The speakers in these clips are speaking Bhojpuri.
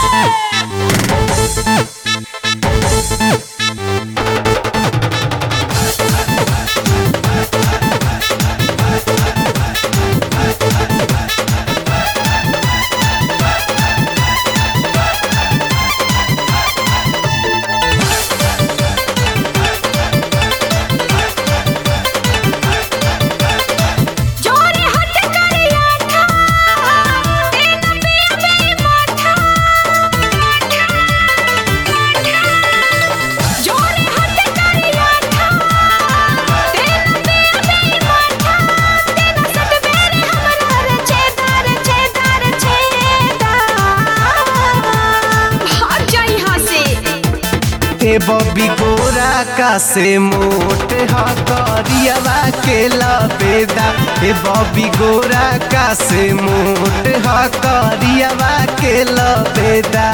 जोरे हट करिया था तेन पिया बे माथा जोरे हट करिया था तेन पिया बे माथा तेन सट बेरे हमरा रे छेदार छेदार छेदा भाग जा यहाँ से ए बबी गोरा का से मोट ह करियावा के लबेदा ए बबी गोरा का से मोट ह करियावा के लबेदा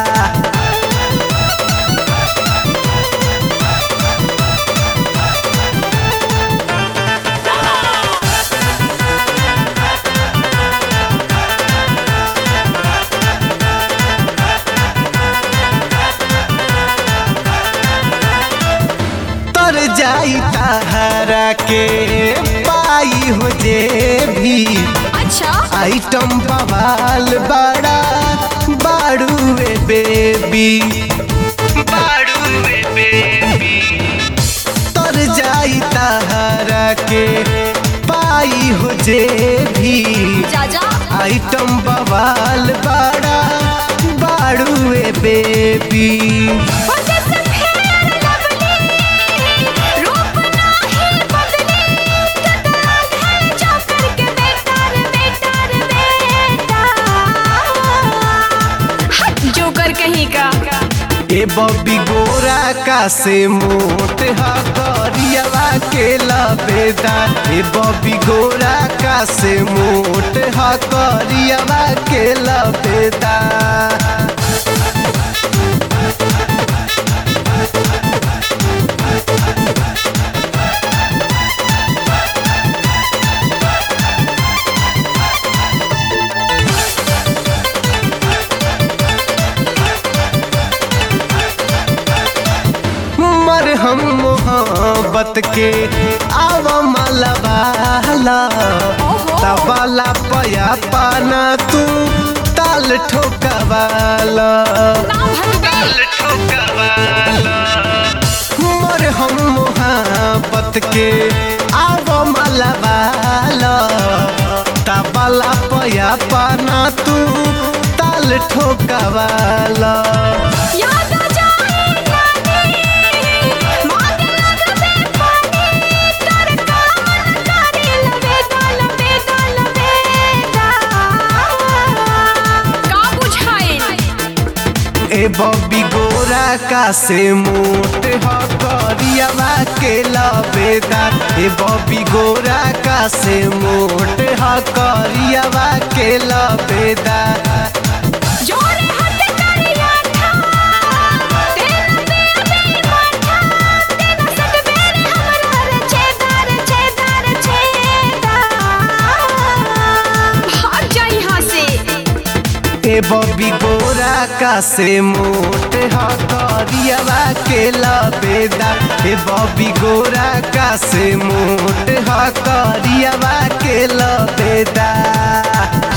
तर जाई तहरा के पाई हो जे भी अच्छा आइटम बवाल बड़ा बाड़ूए बेबी बाड़ूए बेबी तर जाई तहरा के पाई हो जे भी जा जा आइटम बवाल बड़ा बाड़ूए बेबी वजह से फेर लवली रूप नाही बदली कतरा घर जा करके बेकार बेकार बेटा हट जोकर कहीं का ए बबी गोरा का से मोट ह करियावा के लबेदा ए बबी गोरा का से मोट ह करियावा के लबेदा मर हम मोहब्बत के आव मलबाला तबाला पया पाना तू ताल ठोकवाला ना भगवे मर हम मोहब्बत के आव मलबाला तबाला पया पाना तू ताल ठोकवाला याद आ जाए नानी मांगे लगबे पानी कर कामन करे लबे दल बे दल बेटा का बुझाए ए बबी गोरा का से मोट ह करियावा के लबेदा ए बबी गोरा का से मोट ह करियावा के लबेदा जोरे हट करिया था तेन पिया बे माथा तेन सट बेरे हमरा रे छेदार छेदार छेदा भाग जा यहाँ से ए बबी गोरा का से मोट ह करियावा के लबेदा ए बबी गोरा का से मोट ह करियावा के लबेदा